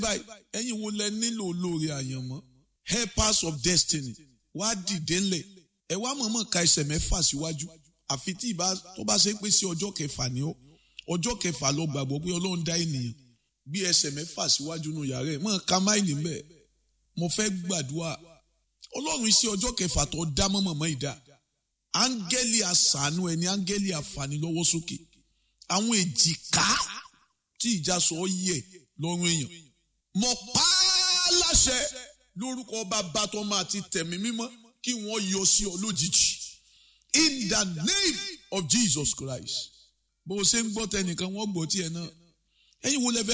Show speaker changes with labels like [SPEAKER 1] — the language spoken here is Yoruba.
[SPEAKER 1] báyìí ẹ̀yin wo lẹ nílò olóore àyànmọ́ helpers of destiny wá dìde ńlẹ̀ ẹ wá mọ̀ọ́mọ̀ ka ẹsẹ̀ mẹ́fà síwájú àfi tí ìbá tó bá ṣe pé sí ọjọ́ kẹfà ni ó ọjọ́ kẹfà lọ gbàgbọ́ pé ọlọ́run dá ènìyàn gbé ẹsẹ̀ mẹ́fà síwájú nù yàrá ẹ̀ mọ̀ ká máìlì mbẹ́ mo fẹ́ gbàdúrà ọlọ́run iṣẹ́ ọjọ́ kẹfà tó dá mọ́mọ́mọ́ ìdá áńgẹ́lì àṣàánú ẹni áńgẹ́lì àfànílọ́wọ́ sókè àwọn èjìká tí ìjà sọ ọ yẹ lọ́rùn èèyàn mo pa á láṣẹ lórúkọ bàbá tó máa ti tẹ̀mí mímọ́ kí wọ́n yọ sí ọ lójijì in the name of Jesus Christ bó o ṣe ń gbọ́ tẹnìkan wọ́n gbọ́ tiẹ̀ náà ẹ̀yin wo lẹ fẹ́